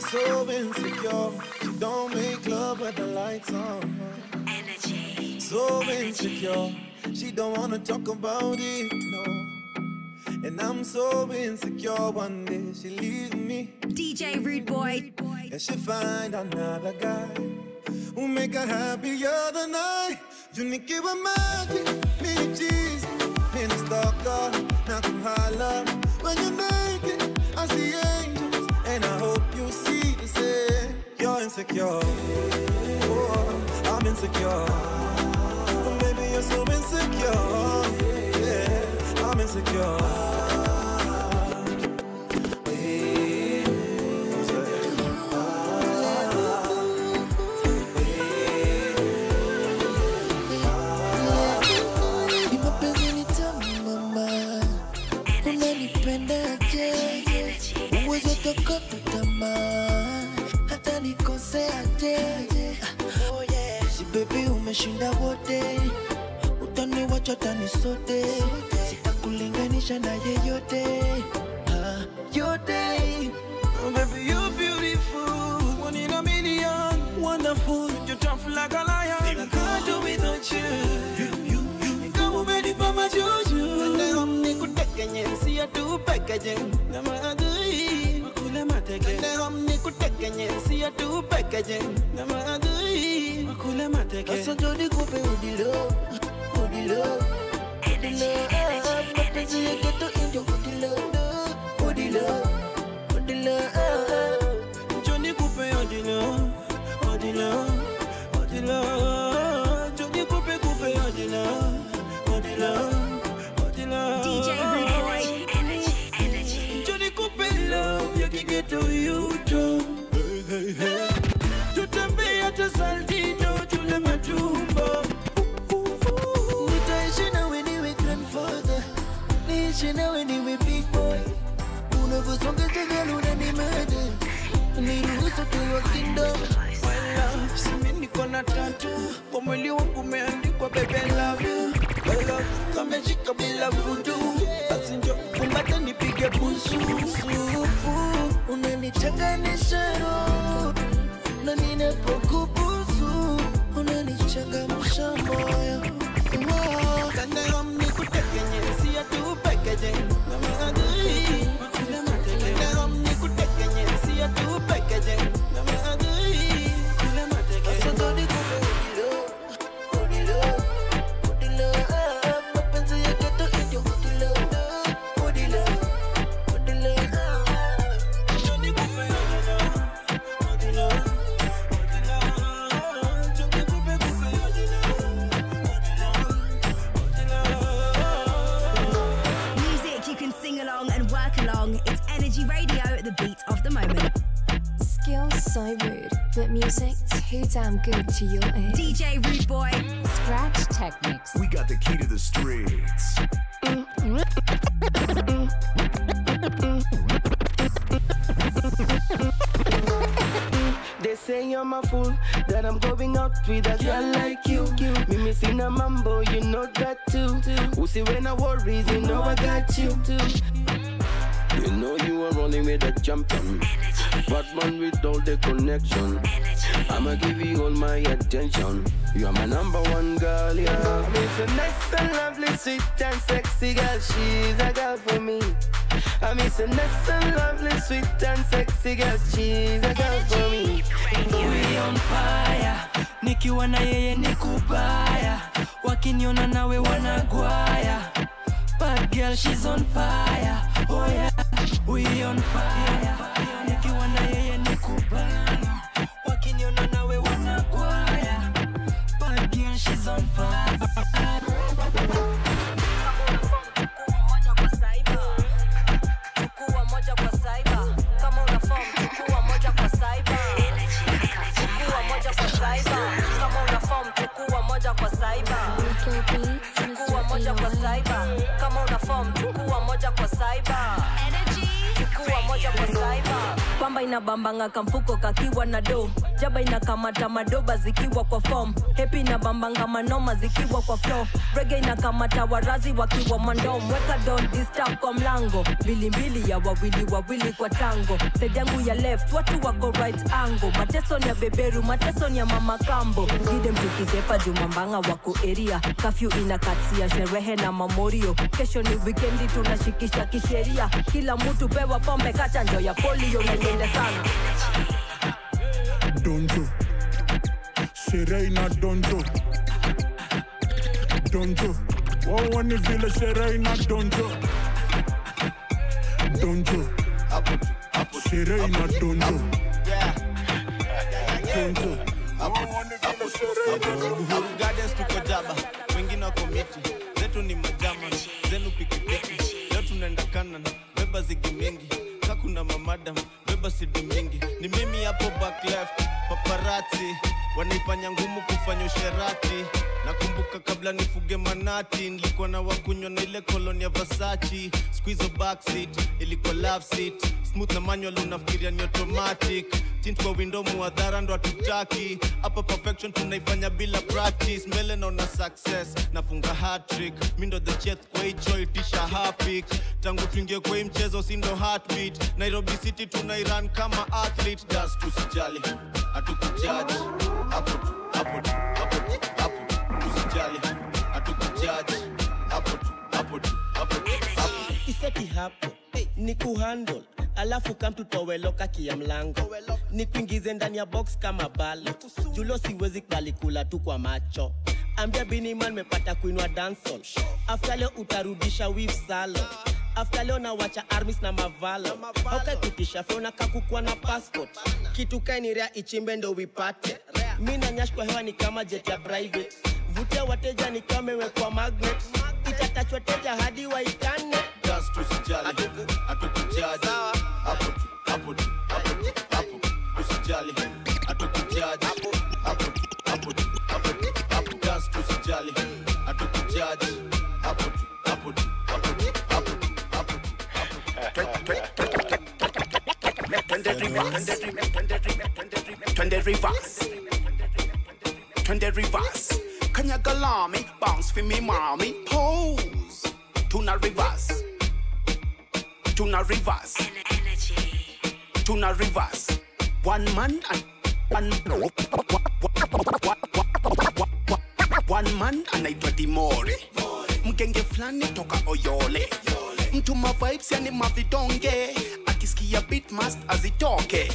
so insecure. She don't make love with the lights on. Energy. So insecure. She don't wanna talk about it, no. And I'm so insecure. One day she leaves me. DJ Rude Boy. And she find another guy who make her happier than I. You need give her magic, me cheese, me the stalker, now come holler. When you make it, I see angels, and I hope you see the same. You're insecure, oh, I'm insecure. Oh, baby, you're so insecure, yeah, I'm insecure. Ni mapenzi ni tamu mama, unanipendaje? Uwezo tokota tamaa, hata nikoseaje? Si baby umeshinda wote, utaniwacha tani sote, sitakulinganisha na yeyote Ah, yote. Oh, baby, you're beautiful. One in a million. Wonderful. You're tough like a lion. I can't do without you. You, you, you. Kama umenipa majuju. Leo nikutekenye, siya tu pekeje. Na maadui. Makule mateke. Leo nikutekenye, siya tu pekeje. Na maadui. Makule mateke. Sasa ndo nikupe udilo, udilo, udilo. Mapenzi ya ghetto ndio udilo, udilo, udilo. Johnny Coupe Odilo, Odilo, Odilo. Johnny Coupe Coupe Odilo, Odilo, Odilo. DJ Rude Boy. Energy. Energy. Johnny Coupe love ya kigeto yuto. Hey, hey, hey. Tutembea hata Saltito tule matumbo. Nitaishi nawe niwe grandfather, niishi nawe niwe big boy. Unavyosonga jagala unanimada, niruhusu tuwe kingdom. My love, si mimi niko na tatu kwa mwili wangu umeandikwa baby I love you. My love, kameshika bila vudu, basi njo kumbata nipige busu. Supu, unanichanganisha roho, na ninapokubusu, unanichangamsha moyo. Wow. Kandero nikutekenye, siya tu pekeje, na maadui. Kandero nikutekenye, siya tu pekeje, na maadui. Kule mateke. Sasa ndo nikupe udilo, udilo, udilo. Ah, mapenzi ya ghetto ndio udilo, udilo, udilo. Johnny Coupe Odilo, Odilo, Odilo. Johnny Coupe Coupe Odilo, Odilo, Odilo. Music you can sing along and work along. It's Energy Radio, the beat of the moment. Skills so rude, but music too damn good to your ears. DJ Rude Boy. Scratch Technics. We got the key to the streets. They say I'm a fool, that I'm going out with a girl like you. Me missing a mambo, you know that too. Who see when I worries, you know I got you. You know you are rolling with a champion, but man with all the connection. I'ma give you all my attention. You're my number one girl, yeah. Miss a nice and lovely, sweet and sexy girl. She's a girl for me. I miss a nice and lovely, sweet and sexy girl. She's a girl for me. We on fire, nikiwa na yeye ni kubaya, wakiniona nawe wanagwaya. Bad girl she's on fire, oh yeah. We on fire, nikiwa na yeye ni kubaya, wakiniona nawe wanagwaya. Bad girl she's on fire. Rico Beats, chukua moja kwa saiba kama una form chukua moja kwa saiba chukua moja kwa saiba pamba inabambanga kamfuko kakiwa na do jaba inakamata madoba zikiwa kwa fom hepi na bambanga manoma zikiwa kwa flo rege inakamata warazi wakiwa mandom weka don disturb kwa mlango mbilimbili ya wawili wawili kwa tango side yangu ya left watu wako right angle mateso ni ya beberu mateso ni ya mama kambo gide mtukizepa jumambanga wako eria kafyu inakatia sherehe na mamorio kesho ni wikendi tunashikisha kisheria kila mtu pewa pombe kachanjo ya polio na iende sana donjo sherehe na donjo donjo wawa ni vile sherehe na donjo donjo sherehe na donjo donjo wawa ni vile sherehe na donjo Gardens tuko jaba, wengine wako miti, zetu ni majama, zenu pikipiki. Leo tunaenda kanan, beba zigi mingi, kakuna mamadam, beba sidi mingi. Ni mimi hapo back left, paparazzi wanaifanya ngumu kufanya usherati. Nakumbuka kabla nifuge manati, nilikuwa na wakunywa na ile koloni ya Versace. Siku hizo backseat ilikuwa love seat, smooth na manual unafikiria ni automatic tint kwa window muadhara ndo hatutaki hapa perfection tunaifanya bila practice mbele naona success nafunga hatrick mi ndo the chef kwa hicho itisha hapik tangu tuingie kwa hii mchezo si ndo heartbeat nairobi city tunairan kama athlete das tusijali hatukujaji hapo tu hapo tu hapo tu hapo tusijali hatukujaji hapo tu hapo tu hapo tu hapo iseti hapo ni kuhandle alafu kamtutoweloka kia mlango ni kuingize ndani ya box kama balo julo siwezi kalikula tu kwa macho ambia biniman mepata kuinwa dansol afta leo utarudisha wif salo afta leo nawacha armis na mavalo aukaikutisha feona kakukwa na passport kitu kainirea ichimbe ndo wipate mi na nyash kwa hewa ni kama jet ya private vutia wateja ni kama imewekwa magnet itatachwa teja hadi waikane just tusijali hatukujaji hapo tu hapo tu hapo tu hapo usijali hatukujaji hapo tu hapo tu hapo tu hapo just tusijali hatukujaji hapo tu hapo tu hapo tu hapo tu hapo tu Twende reverse. Twende reverse. Twende reverse. Kanyaga lami, bounce for me mommy. Pose. Tuna reverse. Tuna reverse. Tuna reverse. One man and one one man anaitwa Dimore. Mgenge fulani toka Oyole. Mtu ma vibes yani mavidonge. Akisikia beat must azitoke.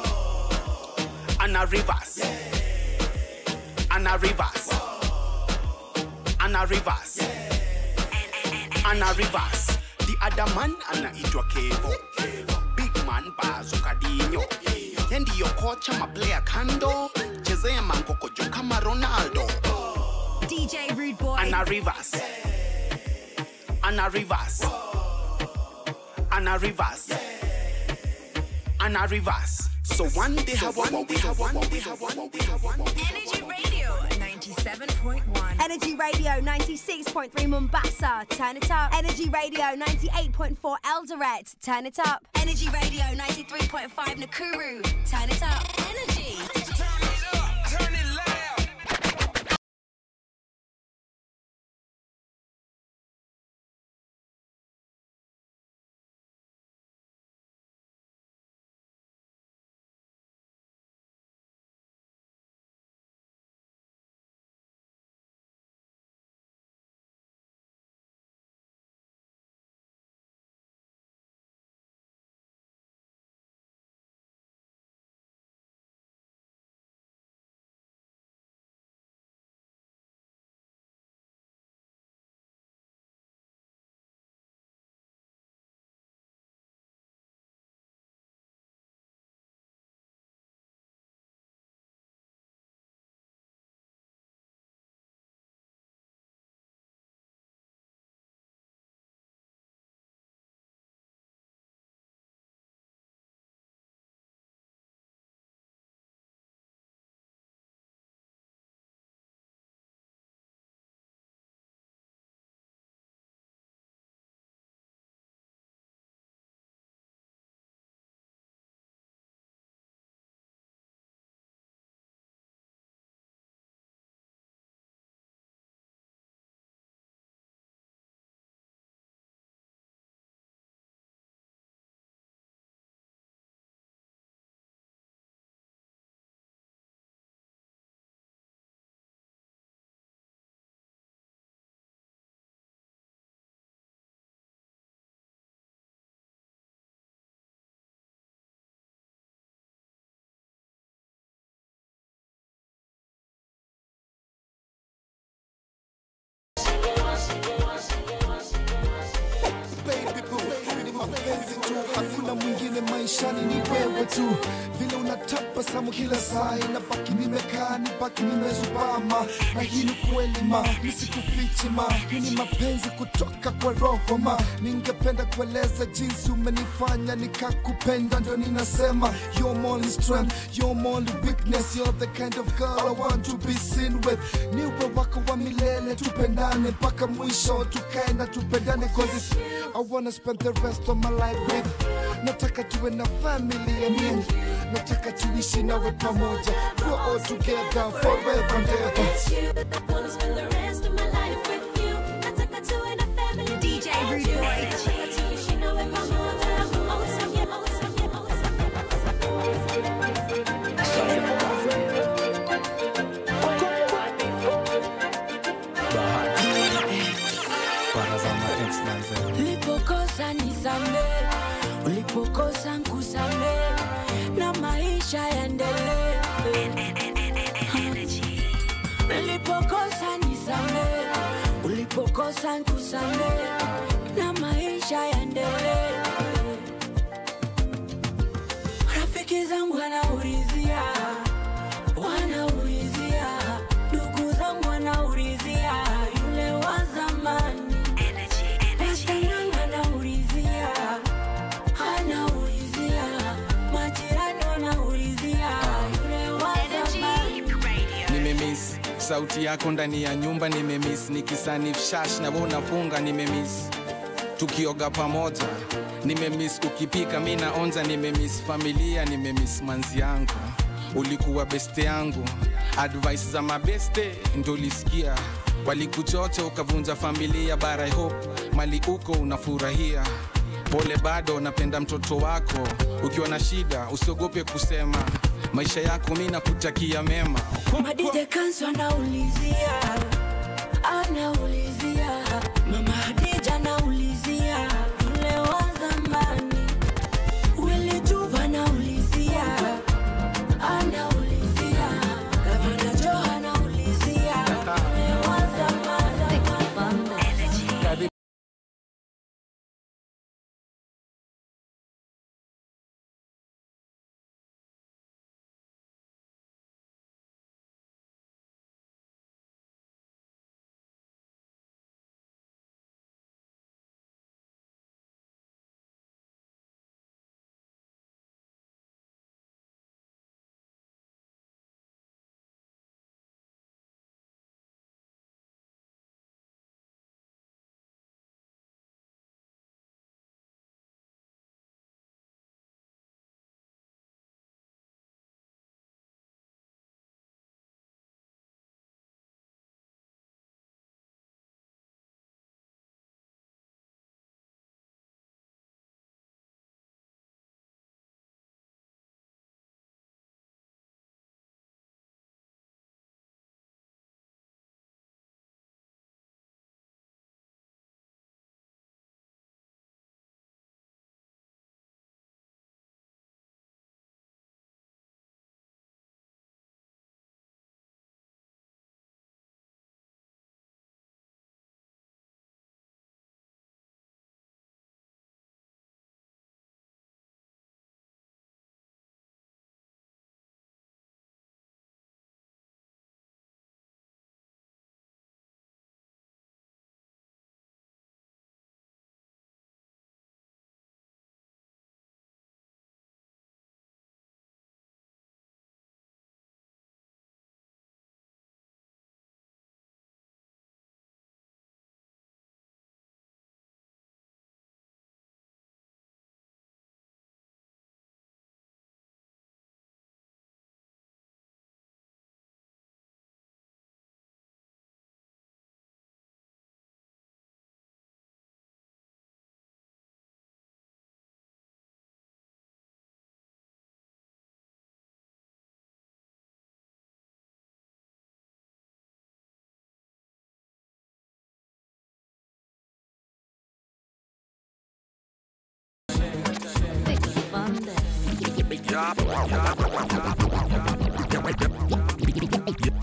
Ana reverse. Ana reverse. Ana reverse. Ana reverse. The other man anaitwa Kevo. Big man Bazo Kadinyo. Yeye ndiyo kocha maplayer kando. Chezea mangokojo kama Ronaldo. DJ Rude Boy. Ana reverse. Ana reverse. Ana reverse. Ana reverse. So one day have one day have one day have one day have one day. Energy Radio 97.1. Energy Radio 96.3 Mombasa, turn it up. Energy Radio 98.4 Eldoret, turn it up. Energy Radio 93.5 Nakuru, turn it up. Energy. wewe tu vile unatabasamu kila saa inabaki nimekaa nibaki nimezubama na hii ni kweli ma nisikufiche ma hii ni mapenzi kutoka kwa roho ma ningependa kueleza jinsi umenifanya nikakupenda ndio ninasema you're my only strength you're my only weakness you're the kind of girl I want to be seen with niwe wako wa milele tupendane mpaka mwisho tukae na tupendane cause it's, I wanna spend the rest of my life with nataka tuwe na family and me nataka tuishi nawe pamoja we're all together forever and ever DJ Rude Boy. ulipokosa nisamee ulipokosa nkusamee na maisha yaendelee ulipokosa nisamee ulipokosa nkusamee na maisha yaendelee rafiki zangu wanaulizia wanaulizia ndugu zangu wanaulizia yule wa zamani Pasta yangu anaulizia anaulizia majirani wanaulizia yule wa zamani nimemis sauti yako ndani ya nyumba nimemis nikisanif shash na wewe unafunga nimemis tukioga pamoja nimemis ukipika mi naonja nimemis familia nimemis manzi yangu ulikuwa beste yangu advice za mabeste ndo ulisikia walikuchocha ukavunja familia bara I hope mali uko unafurahia pole bado napenda mtoto wako ukiwa na shida usiogope kusema maisha yako mi nakutakia mema madide kanso anaulizia anaulizia mama hadija anaulizia yule wa zamani wili juva anaulizia anaulizia gavana jo anaulizia yule wa zamani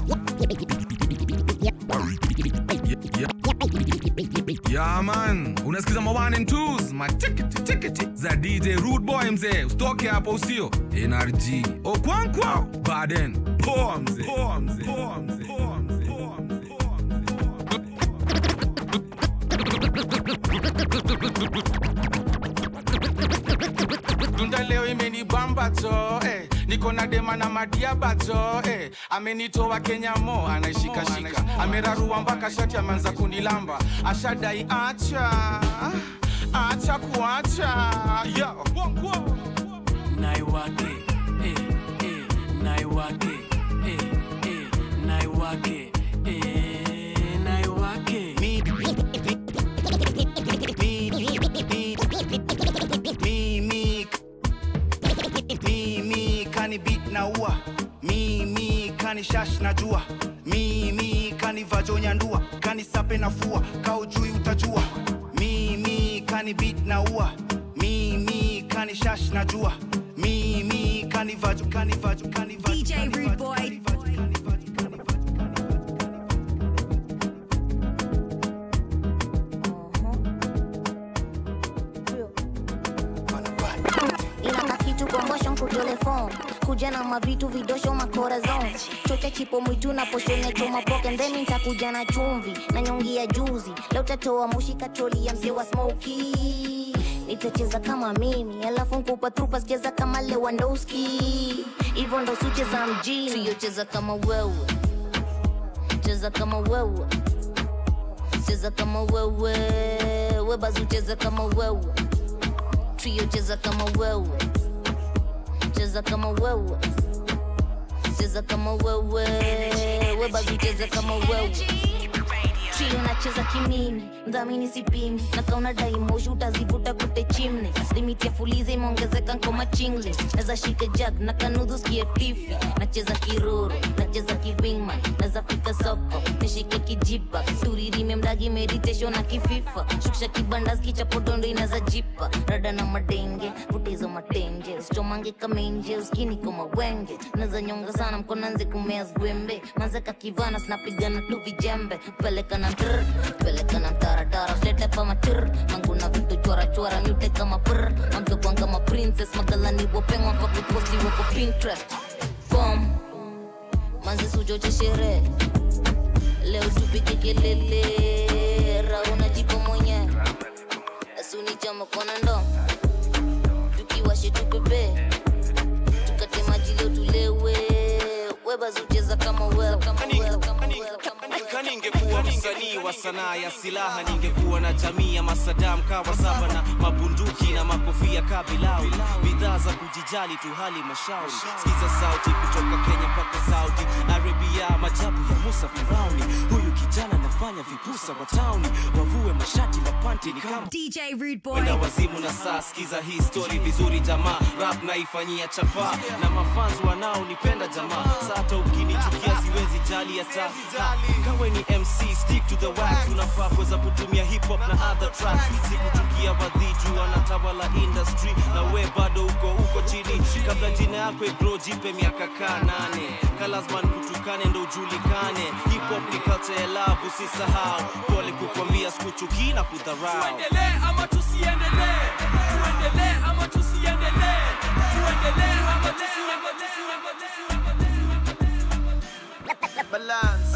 Yeah man, unasikiza ma one and twos matikiti tikiti za dj rude boy mzee usitoke hapo usio nrg okwankwa baden poa mzee poa mzee poa mzee poa mzee poa mzee dunda leo imenibamba to eh. niko na dema na madiaba to eh. amenitoa kenya mo anaishikashika amerarua mpaka shati ameanza kunilamba ashadai acha acha kuacha yo naiwake eh, eh, naiwake eh, eh, naiwake eh, naiwake mimi mimi kani beat na ua mimi kani shash na jua mimi kani vajonya ndua kani sape na fua kaujui utajua mimi kani beat na ua mimi kani shash na jua mimi kani vajo kani vajo kani vajo DJ Rude Boy. inaka kitu kombosho nkutelefon kuja na mavitu vidosho makorazon chocha chipo mwitu na poshonya choma poke ndemi ntakuja na chumvi na nyongi ya juzi leo tatoa mushi katroli ya mzee wa smoki nitacheza kama mimi alafu nkupa trupa sicheza kama lewandowski hivyo ndo sucheza mjini Trio cheza kama wewe cheza kama wewe cheza kama wewe webazu cheza kama wewe trio cheza kama wewe cheza kama wewe cheza kama wewe webazu cheza kama wewe trio nacheza kimini mdhamini sipimi nakauna daimoshi utazivuta kute chimne limiti ya fuliza imeongezeka nkoma chingle naza shika jag na kanudhu skie tifi nacheza kiroro nacheza kiwingman naza fika soko nishike kijipa turirime mdagi meditation na kififa shukisha kibanda skichapodondo inaza jipa rada na madenge vutezo matenje usichomange kamenje uskini koma wenge naza nyonga sana mkonanze kumea zwembe manzeka kivana sinapigana tu vijembe peleka na mtr peleka na mtaratara slete pa matir manguna vitu chora chora mute kama pr mamtokwan kama princess magalani wopengwa pakuposti wako pinterest bom manzi sujo cha sherehe leo tupike kelele rauna jipo mwenye asuni chama kona ndo tukiwashe tupepe tukate maji leo tulewe webazucheza kama wewe kama wewe kama wewe Ka ningekuwa msanii wa sanaa ya silaha ningekuwa na jamii ya masadam kawa saba na mabunduki na makofia kabilau bidhaa za kujijali tu hali mashauri sikiza sauti kutoka kenya mpaka saudi arabia majabu ya musa firauni huyu kijana anafanya vipusa wa tauni wavue mashati na panti ni kama DJ Rude Boy. Wenda wazimu na saa sikiza hii story vizuri jamaa rap naifanyia chapa na mafans wanaonipenda jamaa sa hata ukinichukia siwezi jali hata Ha, kawe ni mc stick to the wax unafaa kuweza kutumia hip hop na other tracks sikuchukia wadhiju wanatawala industry na we bado uko uko chini kabla jina yako igro jipe miaka kaa nane kalazman kutukane ndo ujulikane hip hop ni culture ya love usisahau pole kukwambia sikuchukii na kudharau tuendelee ama tusiendelee tuendelee ama tusiendelee tuendelee ama tusiendelee balance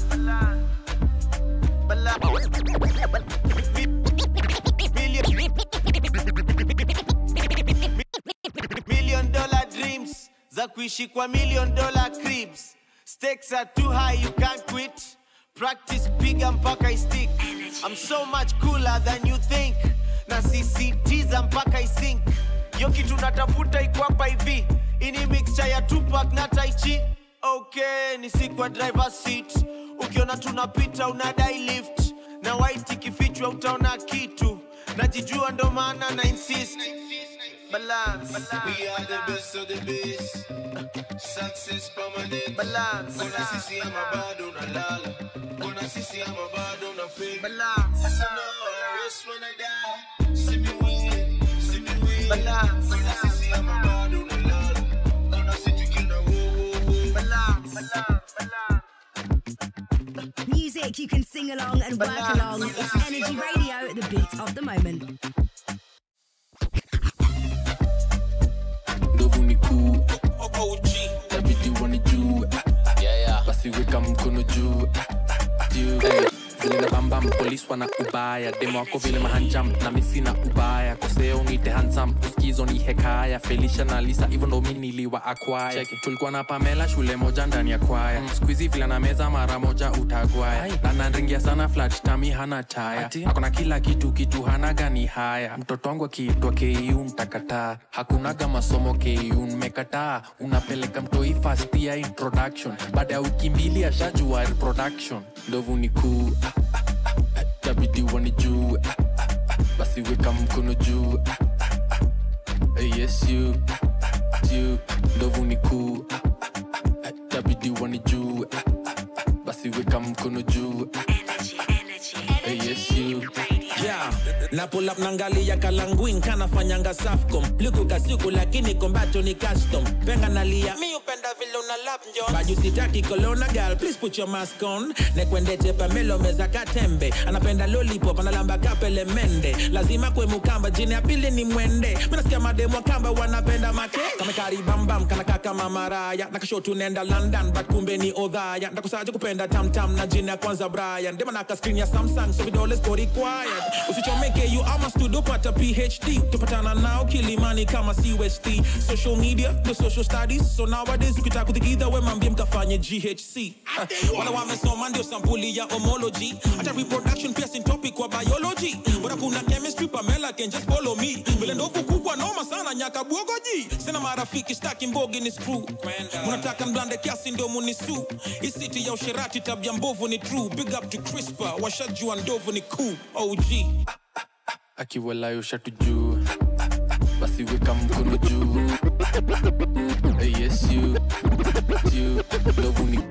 million dollar dreams za kuishi kwa million dollar cribs stakes are too high you can't quit practice piga mpaka istick i'm so much cooler than you think na sisitiza mpaka isink yo kitu natafuta iko hapa hivi ini mixture ya tupak na taichi okay ni sikwa driver seat ukiona tunapita unadai lift na white ikifichwa utaona kitu najijua ndo maana na insist balance we are the best of the best success permanent balance kuna sisi ama bado unalala kuna sisi ama bado una fake balance so no I rest when I die see me win see me win balance kuna sisi ama bado unalala kuna sisi kina wo wo wo balance balance Music music you can sing along and work along. It's Energy Radio, the beat of the moment. ndovu ni kuu tabidi wani juu basi weka mkono juu juu zile na bambam polis wana ubaya demo wako vile mahanjam na misina ubaya koseo nite hansam uskizo ni hekaya felisha na lisa hivyo ndo mi niliwa akwaya tulikuwa na pamela shule moja ndani ya kwaya mm. skuizi vile na meza mara moja utagwaya na nanringia sana flat tami hana taya akona kila kitu kitu hana gani haya mtoto wangu akiitwa ku mtakataa hakunaga masomo ku mmekataa unapeleka mtoi fast ya introduction baada ya wiki mbili ashajua reproduction ndovu ni kuu tabidi wani juu basi weka mkono juu yes you you ndovu ni kuu tabidi wani juu basi weka mkono juu yes you yeah. na pull up nangalia kalanguin kanafanyanga safcom likukasiku lakini kombacho ni custom penga nalia mi upenda vile una lap njo baju sitaki kolona gal please put your mask on nekwendeche pamelo meza katembe anapenda lollipop analamba kapele mende lazima kwe mukamba jini ya pili ni mwende minasikia mademu wa kamba wanapenda make kamekaribambam kanaka kama maraya nakashotu nenda london but kumbe ni odhaya ndakusaje kupenda tamtam na jini ya kwanza brian demanaka screen ya samsung so vidole siko required usichomeke you ama studio pata phd tupatana nao kilimani kama cust social media the social studies so nowadays ukitaka kutikidha we mambie mkafanye ghc uh, wala wamesoma ndio sampuli ya homology hata reproduction pia sin topic kwa biology bora kuna chemistry pamela can just follow me vile ndovu kubwa noma sana nyaka bwogoji sina marafiki staki mbogi ni screw munataka mblande kiasi ndio munisu isiti ya usherati tabia mbovu ni true big up to crispa washajua ndovu ni cool og akiwalayo shatu juu basi weka mkono juu yes you you ndovu ni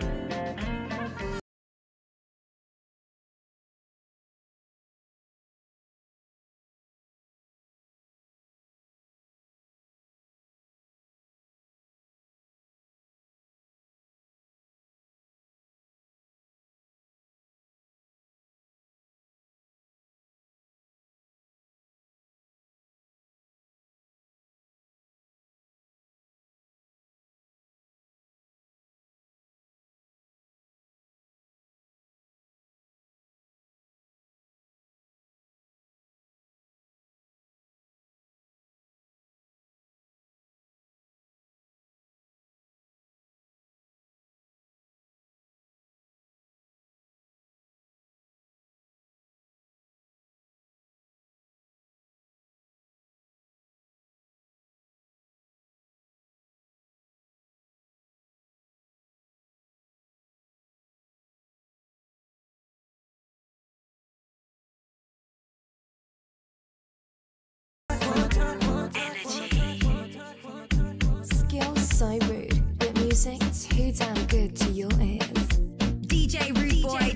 Skill so rude, but music too damn good to your ears. DJ Rude Boy.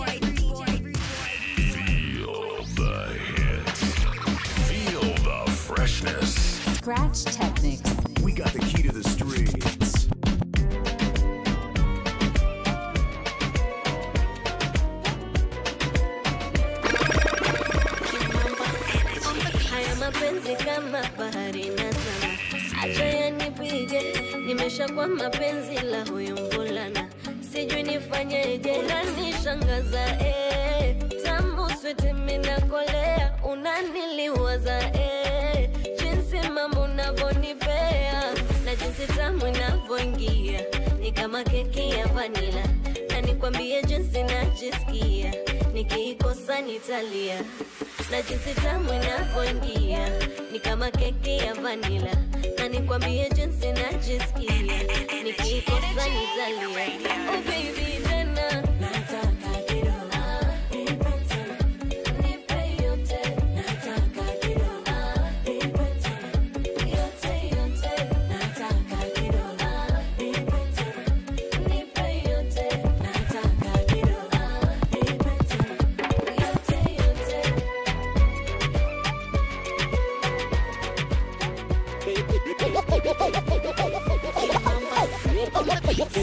Feel the hits. Feel the freshness. Scratch Technics. We got the key to the streets. haya mapenzi kama bahari na sana acha yanipige nimeshakuwa mapenzi la huyu mvulana sijui nifanyeje unanishangaza eh. tamu switi minakolea unaniliwaza eh. jinsi mambo unavyonipea na jinsi tamu inavyoingia ni kama keki ya vanila na nikwambie jinsi najisikia nikiikosa nitalia na jinsi tamu inavyoingia ni kama keki ya vanila na nikwambie jinsi najisikia nikiikosa nitalia oh baby tena nataka kidogo nipe tena nipe yote nataka kidogo nipe tena yote yote nataka kidogo nipe tena nipe yote nataka kidogo nipe tena yote yote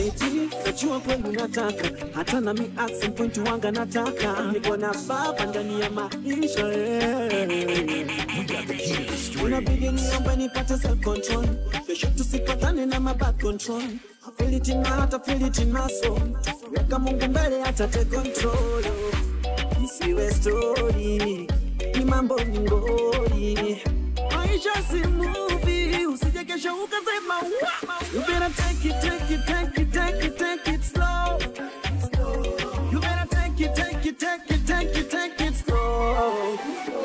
Eti, najua kweli unataka hata nami at some point wanga nataka niko na baba ndani ya maisha eh. Unabidi niombe nipate self control kesho tusipatane na mabad control I feel it in my heart, I feel it in my soul weka Mungu mbele hata take control isiwe story ni mambo ni ngori maisha si movie usije kesho ukasema "Wa!" you better take it take it take it take it take it slow you better take it take it take it take it take it slow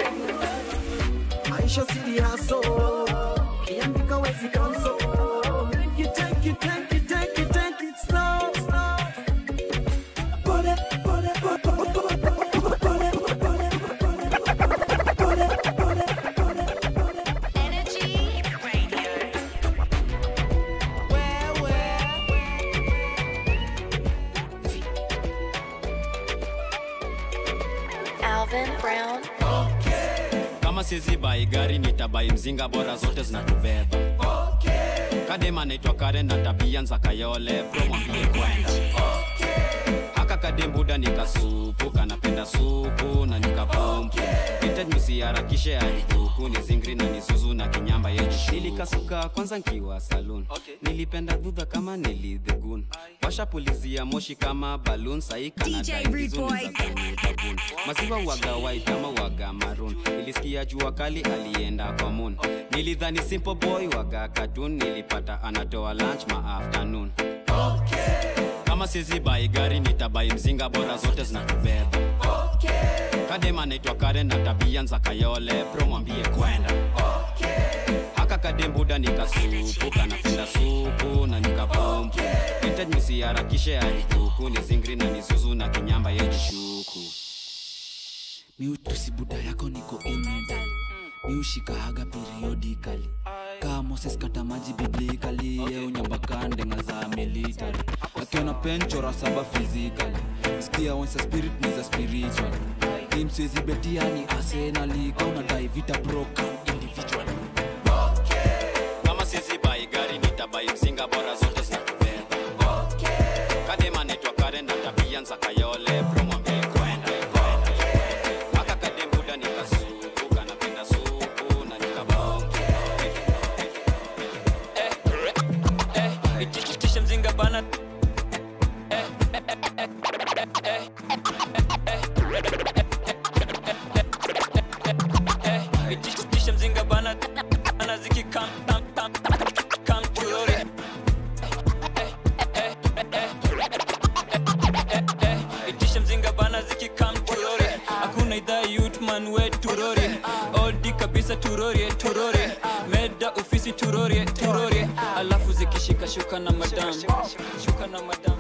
maisha si haso kiandika wezi kanso take it take it take it take it take it slow slow pole pole pole pole pole Alvin Brown. kama sizi bai gari nitabai mzinga bora zote zinatubeba kadema naitwa karen na tabia nza kayole bro mwambie kwenda haka kadembuda nikasupu kanapenda supu na nikapompu Vintage msiharakishe aikuku ni zingri na nisuzu na kinyamba yeju nilikasuka kwanza nkiwa saloon nilipenda dhudha kama nilidhegun washapulizia moshi kama balloon sahi DJ Rude Boy. kanadaibizunizabun maziwa waga white ama waga maroon nilisikia jua kali alienda kwa moon nilidhani simple boy waga cartoon nilipata anatoa lunch ma afternoon kama sizi bai gari nitabai mzinga bora zote zinatubeba kadema naitwa karen na tabia nza kayole bro mwambie kwenda haka kadembuda nikasupu kanapenda supu na nikapompu vintage msiharakishe aikuku ni zingri na nisuzu na kinyamba yejishuku miutusi buda yako niko imedal miushikahaga periodically kaa moses kata maji biblikali yeunyambakandenga za military akiona penchora saba physically skia once a spirit niza spiritual imsizi betiani arsenali kaunadai vita broken individual kama sizi bai gari nitabai mzinga bora zote zinatubeba kadema naitwa karen na tabia nza kayole bro mwambie kwenda haka kadembuda nikasupu kanapenda supu na nikabonge itisha mzinga bana itisha mzinga bana ana ziki kam kam kam kam turore itisha mzinga bana ziki kam turore hakuna idhaa yutman we turore oldi kabisa turore turore meda ofisi turore turore alafu zikishika shuka na madam shuka na madam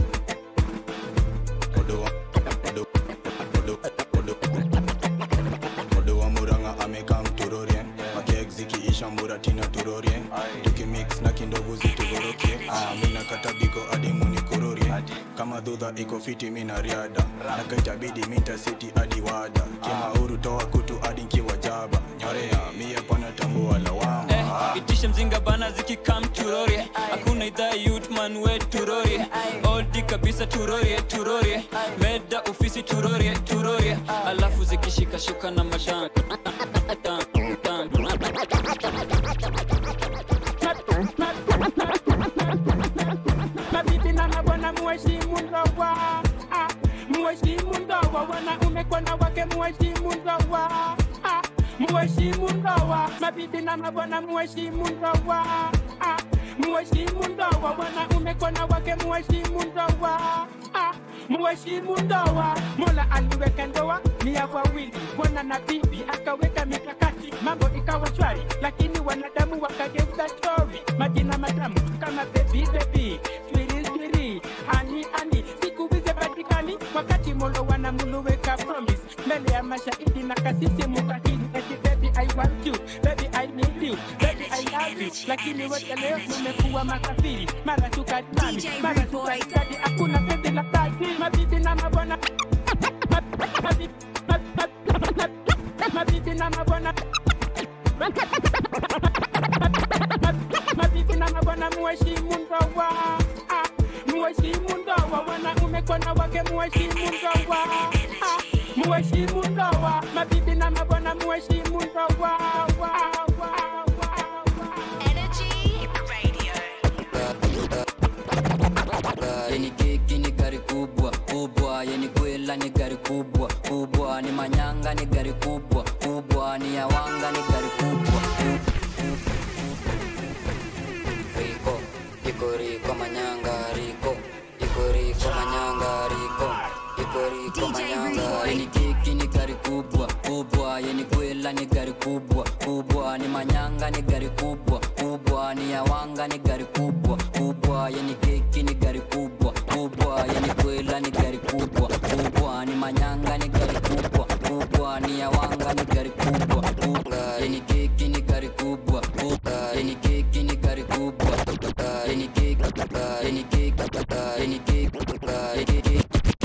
Odo wa Murang'a amekam turorie makek zikiisha muratina turorie tukimix na kindovu zitugorokie Ah, mina kata biko hadi munikororie kama dhudha iko fiti mina riada nakaitabidi minta siti hadi wada kimauru toa kutu hadi nkiwa jaba nyorea mie pana tambua lawama itisha mzinga bana zikikam turore hakuna idhaa yutman we turore oldi kabisa turore turore meda ofisi turore turore alafu zikishika shuka na madam mabibi na mabwana muheshimu ndoa Ah, muheshimu ndoa wanaume kwa wanawake muheshimu ndoa Ah, muheshimu ndoa mabibi na mabwana muheshimu ndoa Ah, muheshimu ndoa wanaume kwa wanawake muheshimu ndoa Ah, muheshimu ndoa mola aliweka ndoa ni ya wawili bwana na bibi akaweka mikakati mambo ikawa shwari lakini wanadamu wakageuza stori majina matamu kama bebi bebi swiri swiri ani ani siku hizi patikani wakati molo wanamuluweka promise mbele ya mashahidi na kasisi mukatili eti baby I want you baby I need you baby I love you lakini wote leo mmekuwa makafiri mara tukatani mara tukaitadi hakuna baby la kazi mabibi na mabwana mabibi mabibi na mabwana mabibi na mabwana muheshimu ndoa Ah, umekuwa wake muheshimu ndoa Ah, muheshimu ndoa mabibi na mabwana muheshimu ndoa Wa, wa, yeni keki ni gari kubwa kubwa yeni kwela ni gari kubwa kubwa ni manyanga ni gari kubwa kubwa ni yawanga ni gari kubwa riko iko riko manyanga riko iko riko manyanga riko iko riko manyanga yeni keki ni gari kubwa kubwa yeni kwela ni gari kubwa kubwa ni manyanga ni gari kubwa kubwa ni yawanga ni gari kubwa kubwa yeni keki ni gari kubwa kubwa yeni kwela ni gari kubwa kubwa ni manyanga ni gari kubwa kubwa ni yawanga ni gari kubwa kubwa yeni keki ni gari kubwa kubwa yeni keki ni gari kubwa yeni keki yeni keki yeni keki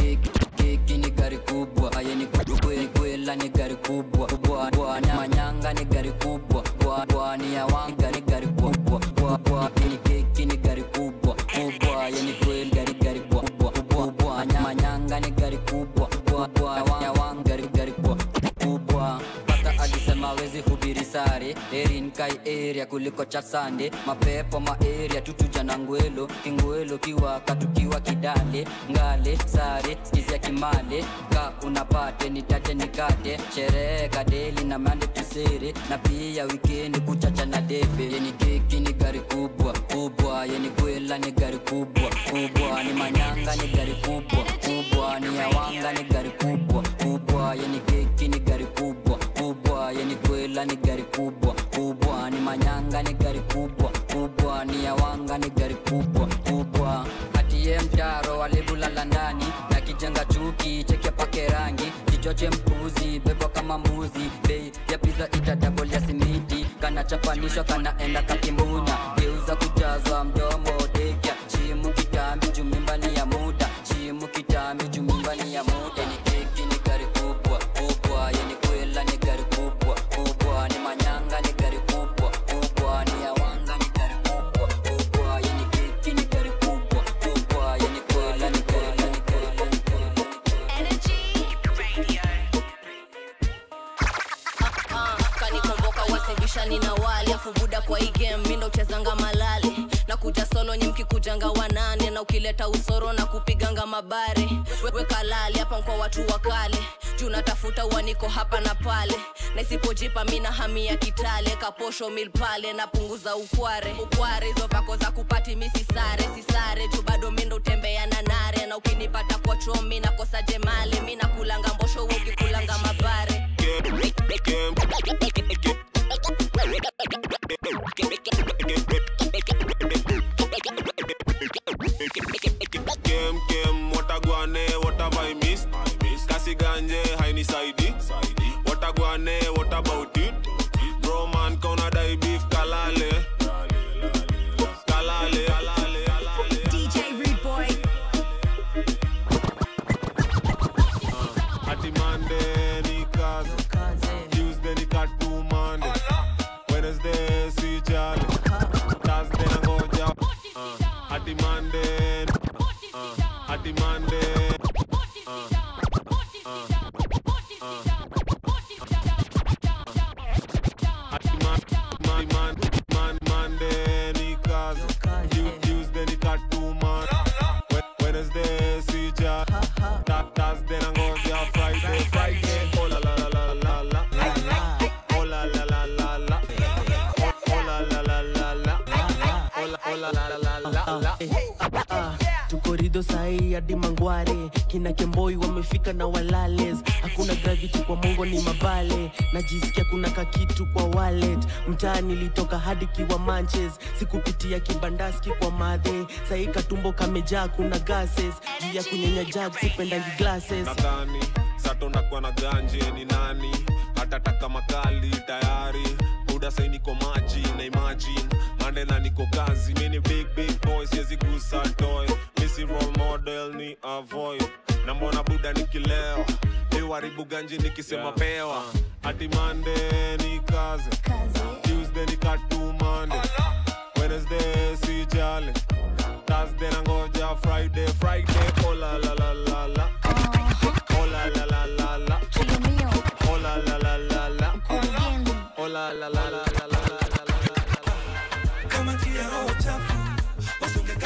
keki ni gari kubwa yeni kwe- kwela ni gari kubwa kubwa kubwa na manyanga ni gari kubwa kubwa kubwa ni yawanga ni gari kubwa kubwa kubwa yeni keki ni gari kubwa kubwa yeni kweli gari gari kubwa kubwa kubwa na manyanga ni gari kubwa kubwa kubwa yawanga gari gari kubwa kubwa pasta alisema wezi hubiri sare erin kai area kuliko cha sande mapepo ma area tutuja na ngwelo kingwelo kiwaka tukiwa kidale ngale sare skizia kimale ka unapate nitate nikate sherehe kadeli na mande tusere na pia wikendi kuchacha na debe yeni keki ni gari kubwa kubwa yeni kwela ni gari kubwa kubwa ni manyanga ni gari kubwa kubwa ni yawanga ni gari kubwa kubwa yeni keki ni gari kubwa kubwa yeni kwela ni gari kubwa kubwa ni manyanga ni gari kubwa kubwa ni yawanga ni gari kubwa kubwa atiye mtaro walibulala ndani na kijenga chuki cheke pake rangi kichoche mpuzi bebwa kama mbuzi bei ya piza itadabol ya simiti kana chapanishwa kanaenda kakimbunya geuza kujazwa mdomo dekya chimu kitambi jumimbani ya muda chimu kitambi jumimbani ya muda ni keki ni gari kubwa kubwa yeni kwela ni gari kubwa kubwa ni manyanga ni gari kubwa kubwa ni yawanga ni gari kubwa kubwa yeni keki ni gari kubwa kubwa yeni kwela ni kwela ni kwela ni Ah, kanikomboka wasibishani na wali afu buda kwa hii game mindo uchezanga malali na kuja solo nyi mkikujanga wanane na ukileta usoro na kupiganga mabare We- weka lali hapa kwa watu wakale juu natafuta uaniko hapa na pale na isipojipa mina hamia kitale kaposho mil pale napunguza ukware ukware hizo vako za kupati misi sare sisare juu bado mindo utembea na nare na ukinipata kwa chomi nakosa jemali mi nakulanga mbosho wewe ukikulanga mabare Game, game, what a guane, what have I missed? Kasi ganje, haini saidi. What a guane, what about it? Bro man, kauna dai beef kalale. Kalale. DJ Rude Boy. Ati Monday ni kazi. Tuesday ni katu Monday. Wednesday si jali. Thursday nangoja. Uh, Ati Monday. Uh, Ati Monday. Uh, uh, uh. Ati man- man- man- man- Monday ni kazi. Tu- Tuesday ni katu Monday. We- Wednesday si jali. Th- Thursday nangoja Friday. Friday. Oh la la la la la la. Oh la la la la la. Oh oh la la la la la. Oh la oh la la la la la. tukorido sahii hadi mangware kina kemboi wamefika na walales hakuna gravity kwa mongo ni mabale najisikia kuna kakitu kwa wallet mtaa nilitoka hadi kiwa manches sikupitia kibandaski kwa madhe sahii katumbo kamejaa kuna gases juu ya kunyenya jag sipendangi glasses nadhani sato nakuwa na ganje ni nani hatataka makali tayari buda sai niko maji na imagine mande na niko kazi mini big big boy siwezi gusa toy misi role model ni avoid na mbona buda nikilewa liwaribu ganje nikisema pewa hati mande ni kazi tuesday ni katu mande wednesday si jale thursday nangoja friday friday oh la la la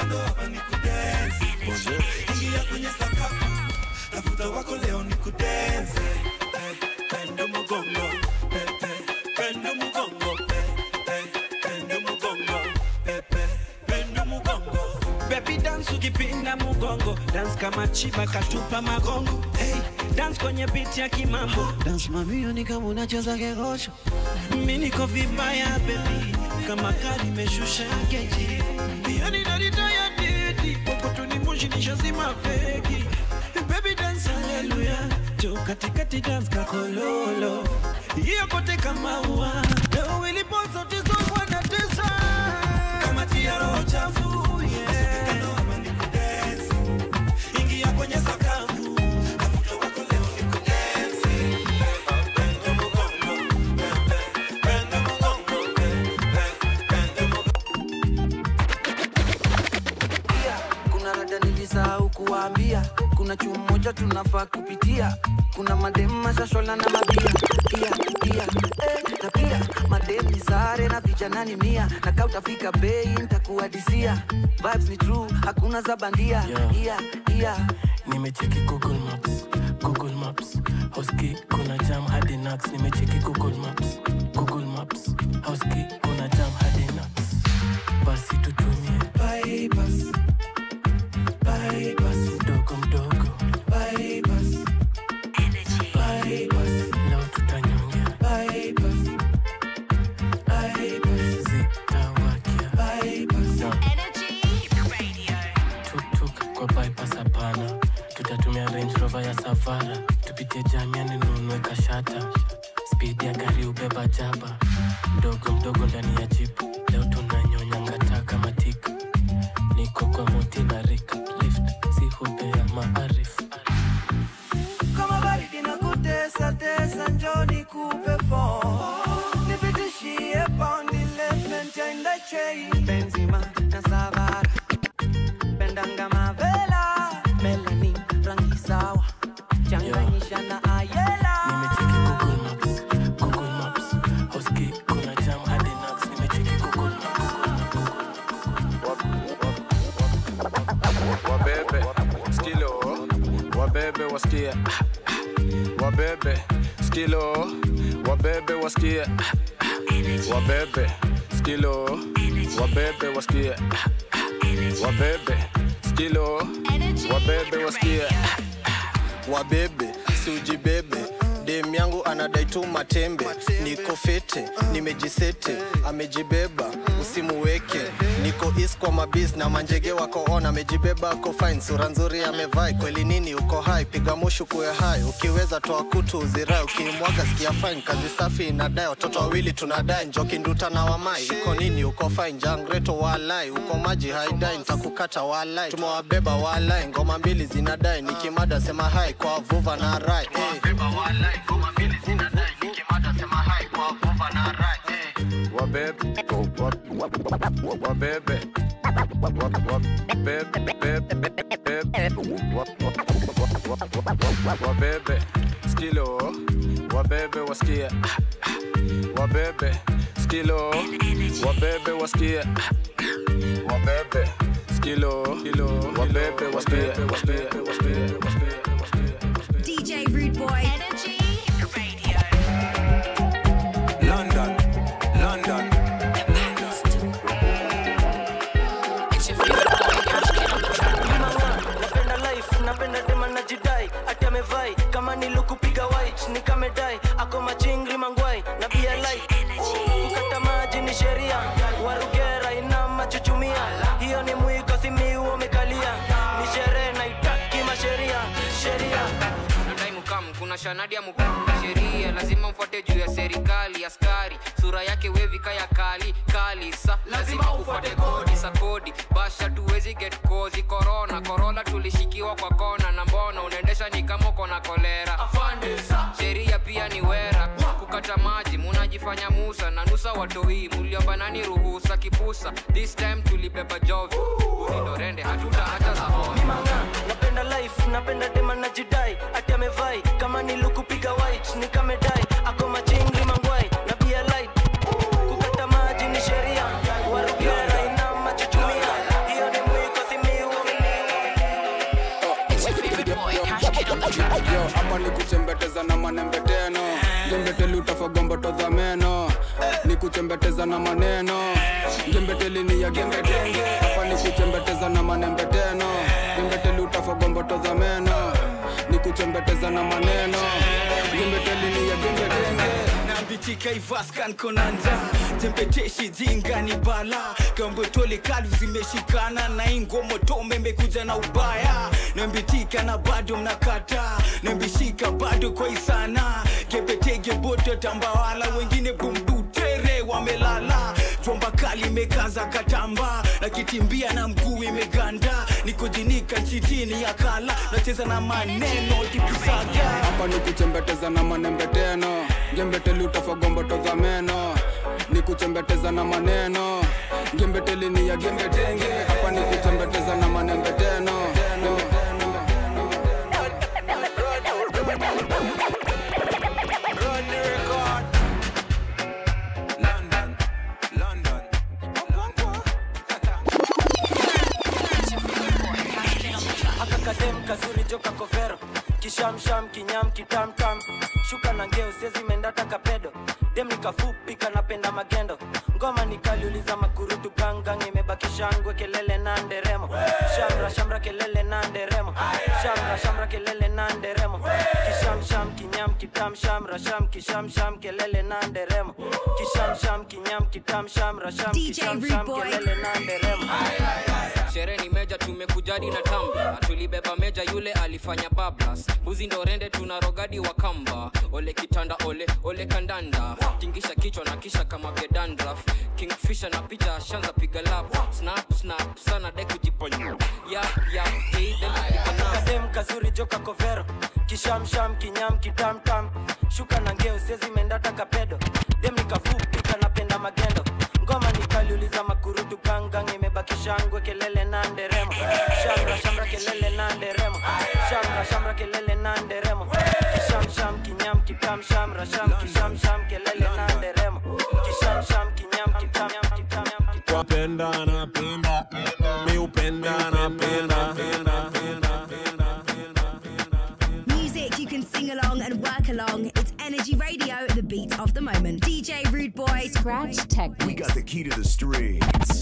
ndo hapa ni kudance ingia kwenye sakafu tafuta wako leo ni kudance Eh, pendo mugongo pe, pe, pendo mugongo pe, pe, pendo mugongo pe, pe, pendo mugongo Baby dance ukipinda mugongo dance kama chiba katupa magongo hey, dance kwenye beat ya kimambo dance mamio ni kama unacheza kegosho mi niko vibaya baby kama kari meshusha keji yani naritaya didi kokotuni moshi nishazima feki baby dance haleluya jo katikati dance kakololo hiyo kote kama ua leo ilipo zote zogwa na tesa kama tia roho chafu yeah. ndo hapa ni kudance ingia kwenye sakafu tafuta wako leo ni kudance pendo mugongo pe, pe, pendo mugongo pe, pe, pendo mugongo pia kuna rada nilisahau kuwaambia kuna chuo moja tunafaa kupitia kuna madem mashashola na mabia pia pia eh, na pia madem ni sare na vijana ni mia na kaa utafika bei ntakuadisia vibes ni true hakuna za bandia Yeah. yeah, yeah. nimecheki google maps google maps hoski kuna jam hadi nax nimecheki google maps google maps hoski kuna jam hadi nax basi tutumie bypass bypass mdogo mdogo bypass bypass leo tutanyongea bypass bypass zitawakia bypass tuktuk kwa bypass hapana tutatumia range rover ya savara tupitie jamiani nunue kashata spidi ya gari ubeba jaba mdogo mdogo ndani ya jipu leo tunanyonya ngata kama tika niko kwa moti na rik lift si hubea maarif kama baridi na kutesa tesa njoni kupe fo nipitishie paundi lepmentenda chei benzima na savara pendanga mavela melani rangi sawa changanyisha na ayela nimecheki google maps google maps hoski kuna jam hadi nax nimecheki google wabebe skilo wabebe wasikie wabebe skilo wabebe wasikie wabebe skilo wabebe wasikie wabebe skilo wabebe wasikie wabebe siujibebe dem yangu anadai tu matembe niko fete nimejisete amejibeba usimuweke niko is kwa mabis na manjege wako on amejibeba ako fine sura nzuri amevai kweli nini uko hai piga mushu kuwe hai ukiweza toa kutu uzirai ukimwaga sikia fine kazi safi inadai watoto wawili tunadai njoki nduta na wamai iko nini uko fine jangreto walai uko maji haidai ntakukata walai tumewabeba walai ngoma mbili zinadai nikimada sema hai kwa vuva na rai hey. wabebe wabebe wabebe skilo wabebe wasikie wabebe skilo wabebe wasikie wabebe skilo wabebe wasikie DJ Rude Boy. Energy Radio. London, London. napenda life napenda dema najidai ati amevai kama nilukupiga white nikamedai ako machingri mangwai na bia light kukata maji ni sheria warugera ina machuchumia hiyo ni mwiko simiu umekalia ni sherehe naitaki masheria sheria nadai mukam kuna shanadi ya mukam sheria lazima mfuate juu ya serikali askari sura yake wevika ya kali kali sa lazima ufuate kodi sa kodi basha tuwezi get kozi korona korola tulishikiwa kwa kona na mbona unaendesha ni kama uko na kolera sheria pia ni wera kukata maji munajifanya musa na nusa watoi muliomba nani ruhusa kipusa this time tulibeba jovi ulindorende hatuta hata za honi napenda life napenda dema najidai ati amevai kama nilukupiga white nikamedai ako machingri mangwai na bia light kukata maji ni sheria warugera ina machuchumia hiyo ni mwiko hapa ni kuchembeteza na manembeteno ngembeteli utafagomboto za meno ni kuchembeteza na maneno ngembeteli ni ya gembetenge hapa ni kuchembeteza na manembeteno ngembeteli utafagomboto za meno ni kuchembeteza na maneno ngembeteli ni ya gembetenge nambitika ivaskan konanja tempeteshi jinga ni bala gambotole kalu zimeshikana na ingomotome imekuja na ubaya nambitika na bado mnakata nambishika bado kwa isana gebetege boto tambawala wengine bumbutere wamelala jomba kali imekaza katamba na kitimbia na mguu imeganda nikujinika nchitini ya kala nacheza na maneno kipisaga hapa ni kuchembeteza na manembeteno ngembeteli utafagomboto za meno ni kuchembeteza na maneno ngembeteli ni ya gembetenge hapa ni kuchembeteza na manembeteno akakadem kazuri joka kovero kishamsham kinyam kitamtam shuka na ngeo sezi mendata kapedo dem nikafupi kanapenda magendo ngoma nikaliuliza makurutu gangang imebaki shangwe kelele na nderemo shamra shamra kelele na nderemo shamra shamra kelele na nderemo kishamsham kinyam kitam shamra sham kishamsham kelele na nderemo kishamsham kinyam kitam shamra sham DJ kishamsham Rude Boy. kelele na nderemo sherehe ni meja tumekujadi na tamba tulibeba meja yule alifanya bablas mbuzi ndo rende tuna rogadi wa kamba ole kitanda ole ole kandanda tingisha kichwa na kisha kama gedandraf kingfisha na picha ashanza piga lap snap snap sana de kujiponya yap yap hey, dem kupiga nap. kadem kazuri joka kovero kishamsham kinyam kitamtam shuka na ngeo sezi mendata kapedo dem nikafupi kanapenda magendo ngoma nikaliuliza makurutu gangang imebaki shangwe kelele na nderemo shamra shamra kelele na nderemo shamra shamra kelele na nderemo kishamsham kinyam kitam shamra sham kishamsham kelele na nderemo kishamsham kinyam kitam kitam wapenda napenda mi upenda napenda Music you can sing along and work along. It's Energy Radio, the beat of the moment. DJ Rude Boy. Scratch Technics. We got the key to the streets.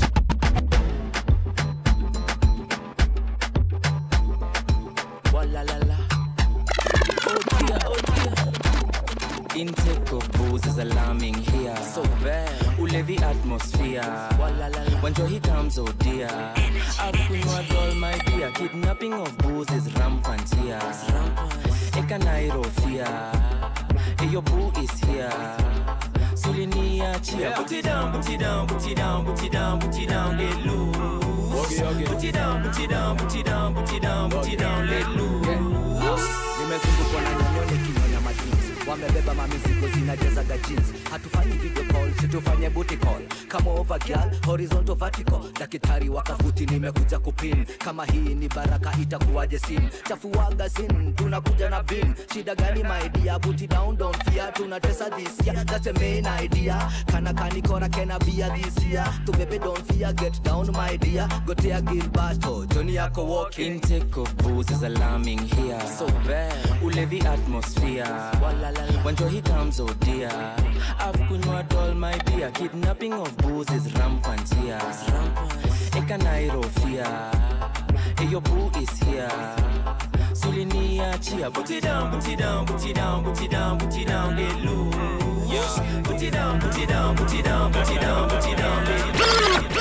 Walalala. Oh dear, oh dear. Intake of booze is alarming here. So bad. Ulevi atmosphere. Walalala. When joy comes, oh dear. I've kunywa all my dear. Kidnapping of booze is rampant here. Ekanairo fear. Hey, your boo is here. Suliniachia. Put it down, put it down, put it down, put it down, put it down, let loose. Put it down, put it down, put it down, put it down, put it down, let loose. nimezungukwa na nyonyone kinyonya majinsi wamebeba mamizigo zinajazaga jeans hatufanyi video call situfanye booty call kama over girl horizontal vertical daktari wakafuti nimekuja kupin kama hii ni baraka itakuwaje sin chafuaga sin tunakuja na vin shida gani maidia booty down don't fear tunatesa this year that's the main idea kana kanikora kena bia this year tubebe don't fear get down my dear gotea gilbato joni yako walking Intake of booze is alarming here. So bad. Ulevi atmosphere. When joy comes, oh dear. I've kunywa all my beer. Kidnapping of booze is rampant here. Ekanairo fear. Hey, your boo is here. Suliniachia. Put it down, put it down, put it down, put it down, put it down, let loose. Put it down, put it down, put it down, put it down, put it down, let loose.